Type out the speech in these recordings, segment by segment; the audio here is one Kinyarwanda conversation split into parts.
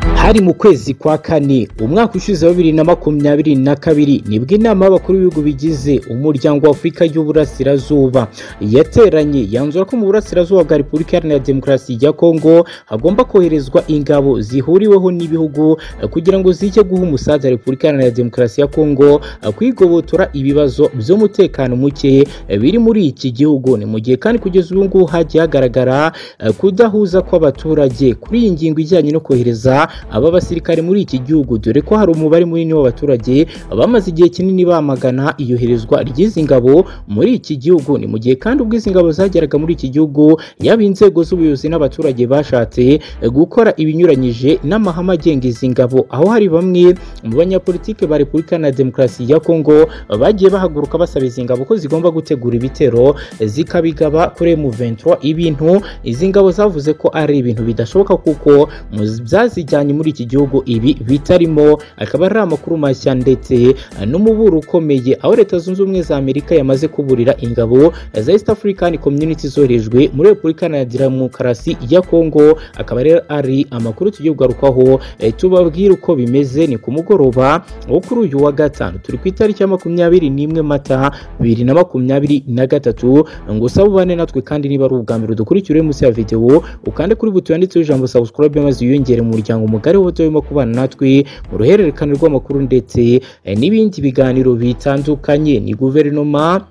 Hari mu kwezi kwa kane umwaka ushize wa bibiri na makumyabiri na kabiri nibwo inama y'abakuru b'ibihugu bigize umuryango wa Afurika y'Uburasirazuba yateranye yanzura ko mu Burasirazuba bwa Repubulika Iharanira Demokarasi ya Kongo hagomba koherezwa ingabo zihuriweho n'ibihugu kugira ngo zijye guha umusaza Repubulika Iharanira Demokarasi ya Kongo kwigobotora ibibazo by'umutekano muke biri muri iki gihugu ni mu gihe kandi kugeza ubu ngubu hagiye hagaragara kudahuza kw'abaturage kuri iyi ngingo ijyanye no kohereza aba basirikare muri iki gihugu dore ko hari umubare munini w'abaturage bamaze igihe kinini bamagana iyoherezwa ry'izi ngabo muri iki gihugu ni mu gihe kandi ubwo izi ngabo zageraga muri iki gihugu yaba inzego z'ubuyobozi n'abaturage bashatse gukora ibinyuranyije n'amahame agenga izi ngabo aho hari bamwe mu banyapolitike ba Repubulika na Demokarasi ya Kongo bagiye bahaguruka basaba izi ngabo ko zigomba gutegura ibitero zikabigaba kuri M23 ibintu izi ngabo zavuze ko ari ibintu bidashoboka kuko mu byazijyanye muri iki gihugu ibi bitarimo akaba ari amakuru mashya ndetse n'umuburo ukomeye aho leta zunze ubumwe za Amerika yamaze kuburira ingabo za East African Community zoherejwe muri Repubulika ya Demokarasi ya Kongo akaba rero ari amakuru tugiye kugarukaho tubabwira uko bimeze ni ku mugoroba wo kuri uyu wa gatanu turi ku itariki ya makumyabiri n'imwe mata bibiri na makumyabiri na gatatu ngo usabe ubane natwe kandi niba ari ubwa mbere udukurikire munsi ya videwo ukande kuri buto yanditseho ijambo subscribe maze wiyongere mu muryango mugari w'abato barimo kubana natwe mu ruhererekane rw'amakuru ndetse n'ibindi biganiro bitandukanye ni guverinoma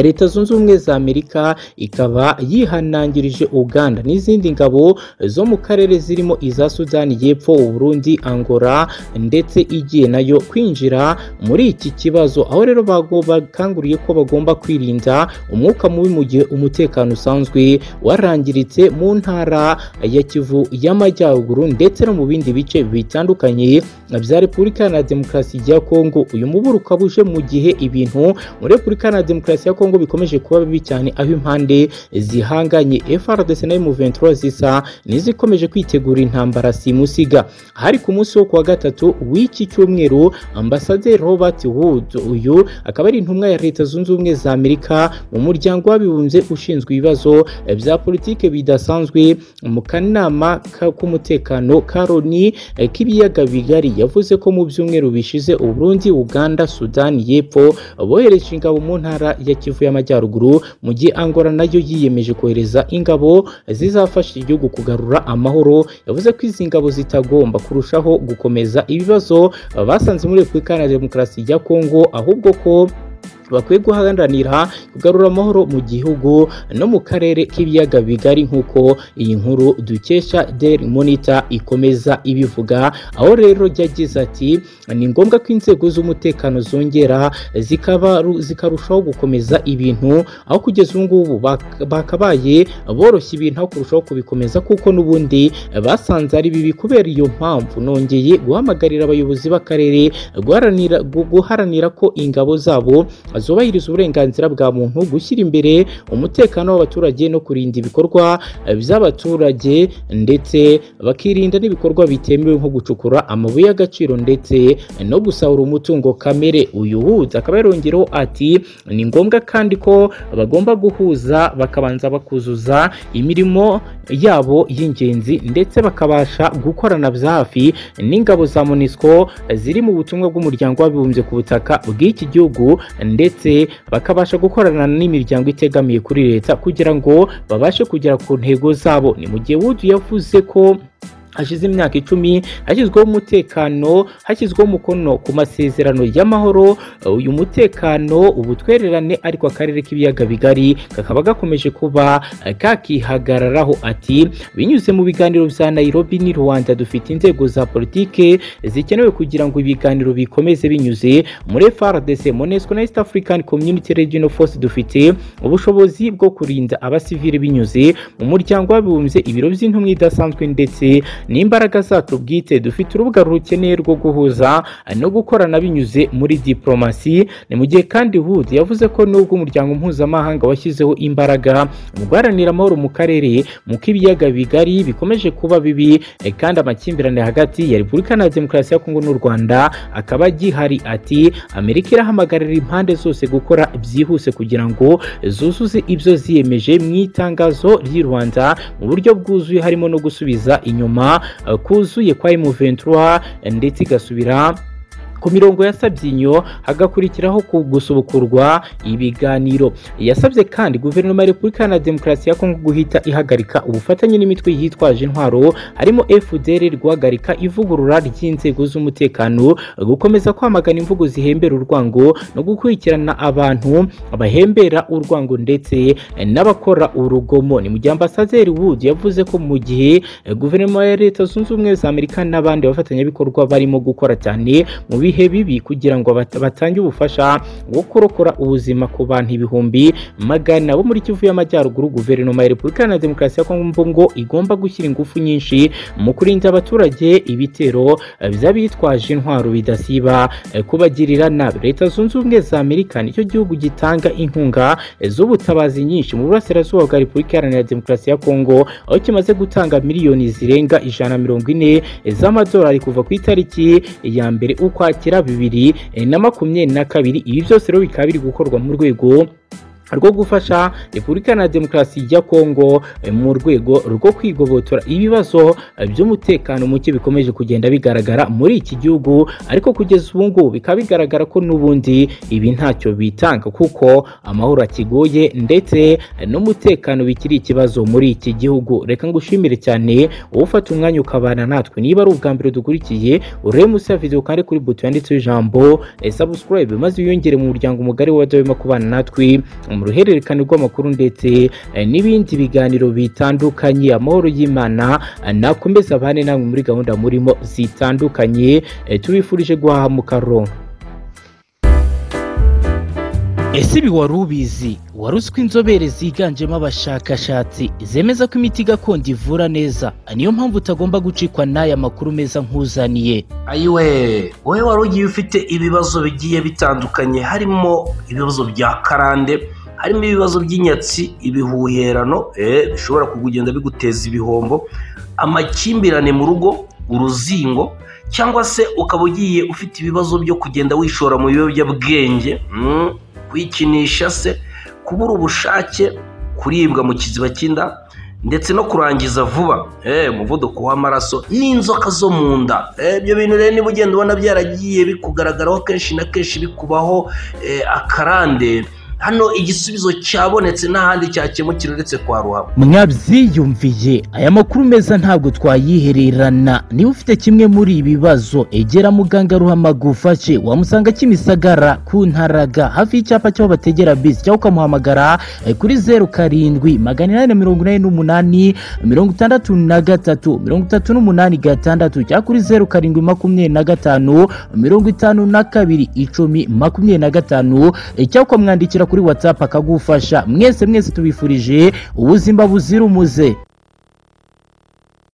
leta zunze ubumwe za amerika ikaba yihanangirije uganda n'izindi ngabo zo mu karere zirimo iza sudani y'epfo uburundi angora ndetse igiye nayo kwinjira muri iki kibazo aho rero bakanguriye ko bagomba kwirinda umwuka mubi mu gihe umutekano usanzwe warangiritse mu ntara ya kivu y'amajyaruguru ndetse no mu bindi bice bitandukanye bya repubulika na demokarasi ya kongo uyu muburo ukaba uje mu gihe ibintu muri repubulika na demokarasi ya Kongo bikomeje kuba bibi cyane aho impande zihanganye FRDC na M23 zisa n'izikomeje kwitegura intambara simusiga hari ku munsi wo kuwa gatatu w'iki cyumweru ambasaderi Robert Wood uyu akaba ari intumwa ya Leta Zunze Ubumwe za Amerika mu muryango w'abibumbye ushinzwe ibibazo bya politike bidasanzwe mu kanama k'umutekano ka Loni k'ibiyaga bigari yavuze ko mu byumweru bishize Uburundi, Uganda, Sudani y'Epfo bohereje ingabo mu ntara ya Kivu y'Amajyaruguru mu gihe Angola nayo yiyemeje kohereza ingabo zizafasha igihugu kugarura amahoro yavuze ko izi ngabo zitagomba kurushaho gukomeza ibibazo basanze muri Repubulika ya Demokarasi ya Kongo ahubwo ko bakwiye guharanira kugarura amahoro mu gihugu no mu karere k'ibiyaga bigari nk'uko iyi nkuru dukesha Daily Monitor ikomeza ibivuga aho rero yagize ati ni ngombwa ko inzego z'umutekano zongera zikarushaho gukomeza ibintu aho kugeza ubu ngubu bakabaye boroshya ibintu aho kurushaho kubikomeza kuko n'ubundi basanze ari bibi kubera iyo mpamvu nongeye guhamagarira abayobozi b'akarere guharanira ko ingabo zabo zubahiriza uburenganzira bwa muntu gushyira imbere umutekano w'abaturage no kurinda ibikorwa by'abaturage ndetse bakirinda n'ibikorwa bitemewe nko gucukura amabuye y'agaciro ndetse no gusahura umutungo kamere uyu huza akaba yarongereho ati ni ngombwa kandi ko bagomba guhuza bakabanza bakuzuza imirimo yabo y'ingenzi ndetse bakabasha gukorana bya hafi n'ingabo za MONUSCO ziri mu butumwa bw'umuryango w'abibumbye ku butaka bw'iki gihugu ndetse bakabasha gukorana n'imiryango itegamiye kuri leta kugira ngo babashe kugera ku ntego zabo ni mu gihe wudu yavuze ko hashize imyaka icumi hashyizweho umutekano hashyizweho umukono ku masezerano y'amahoro uyu mutekano ubutwererane ariko akarere k'ibiyaga bigari kakaba gakomeje kuba kakihagararaho ati binyuze mu biganiro bya Nairobi ni Rwanda dufite inzego za politike zikenewe kugira ngo ibiganiro bikomeze binyuze muri FARDC MONUSCO na East African Community Regional Force dufite ubushobozi bwo kurinda abasivili binyuze mu muryango w'abibumbye ibiro by'intumwa idasanzwe ndetse n'imbaraga zacu bwite dufite urubuga rukeneye rwo guhuza no gukorana binyuze muri diplomasi ni mu gihe kandi Hood yavuze ko nubwo umuryango mpuzamahanga washyizeho imbaraga mu guharanira amahoro mu karere mu k'ibiyaga bigari bikomeje kuba bibi kandi amakimbirane hagati ya Repubulika na Demokarasi ya Kongo n'u Rwanda akaba agihari ati Amerika irahamagarira impande zose gukora byihuse kugira ngo zuzuze ibyo ziyemeje mu itangazo ry'i Rwanda mu buryo bwuzuye harimo no gusubiza inyuma inyuma eh, kuzuye kwa M23 eh, ndetse igasubira ku mirongo ya Sabyinyo hagakurikiraho ku gusubukurwa ibiganiro yasabye kandi guverinoma ya Repubulika Iharanira Demokarasi ya Kongo guhita ihagarika ubufatanye n'imitwe yitwaje intwaro harimo FDR guhagarika ivugurura ry'inzego z'umutekano gukomeza kwamagana imvugo zihembera urwango no gukurikirana abantu bahembera urwango ndetse n'abakora urugomo ni mu gihe ambasaderi Wood yavuze ko mu gihe eh, guverinoma ya Leta Zunze Ubumwe za Amerika n'abandi bafatanyabikorwa barimo gukora cyane mu bihe bibi kugira ngo bat- batange ubufasha bwo kurokora ubuzima ku bantu ibihumbi magana bo muri Kivu y'Amajyaruguru guverinoma ya Repubulika Iharanira Demokarasi ya Kongo mvo ngo igomba gushyira ingufu nyinshi mu kurinda abaturage ibitero eh, by'abitwaje intwaro bidasiba eh, kubagirira nabi Leta Zunze Ubumwe za Amerika nicyo gihugu gitanga inkunga eh, z'ubutabazi nyinshi mu burasirazuba bwa Repubulika Iharanira Demokarasi ya Kongo aho kimaze gutanga miliyoni zirenga ijana na mirongo ine z'amadolari kuva ku itariki ya mbere ukwakira bibiri eh, na makumyabiri na kabiri ibi byose rero bikaba biri gukorwa mu rwego rwo gufasha repubulika na demokarasi ya kongo eh, mu rwego rwo kwigobotora ibibazo eh, by'umutekano muke bikomeje kugenda bigaragara muri iki gihugu ariko kugeza ubu ngubu bikaba bigaragara ko n'ubundi ibi ntacyo bitanga kuko amahoro akigoye ndetse eh, n'umutekano bikiri ikibazo muri iki gihugu reka ngushimire cyane wowe ufata umwanya ukabana natwe niba ari ubwa mbere dukurikiye urebe munsi ya video kandi kuri buto yanditseho ijambo eh, subscribe maze wiyongere mu muryango mugari w'abadahwema kubana natwe mu ruhererekane rw'amakuru ndetse eh, n'ibindi biganiro bitandukanye amahoro y'imana eh, nakomeze abane namwe muri gahunda murimo zitandukanye eh, tubifurije guhaha mu karongo ese ibi wari ubizi wari uzi ko inzobere ziganjemo abashakashatsi zemeza ko imiti gakondo ivura neza niyo mpamvu utagomba gucikwa n'aya makuru meza nk'uzaniye ayiwe wowe wari ugiye ufite ibibazo bigiye bitandukanye harimo ibibazo bya karande harimo ibibazo by'inyatsi ibihuherano eh, bishobora kugenda biguteza ibihombo amakimbirane mu rugo uruzingo cyangwa se ukaba ugiye ufite ibibazo byo kugenda wishora mu biyobyabwenge mm, kwikinisha se kubura ubushake kuribwa mu kiziba cy'inda ndetse no kurangiza vuba eh, umuvuduko w'amaraso n'inzoka zo mu nda Eh, ibyo bintu rero niba ugenda ubona byaragiye bikugaragaraho kenshi na kenshi bikubaho eh, akarande hano igisubizo cyabonetse n'ahandi cyakemukira uretse kwa ruhabo mwabyiyumviye aya makuru meza ntabwo twayihererana niba ufite kimwe muri ibi bibazo egera muganga ruhama gufashe wamusanga kimisagara ku ntaraga hafi y'icyapa cy'aho bategera bisi cyangwa ukamuhamagara eh, kuri zeru karindwi magana inani na mirongo inani n'umunani mirongo itandatu na gatatu mirongo itatu n'umunani gatandatu cyangwa kuri zeru karindwi makumyabiri na gatanu mirongo itanu na kabiri icumi makumyabiri na gatanu eh, cyangwa ukamwandikira kuri watsapu akagufasha mwese mwese tubifurije ubuzima buzira umuze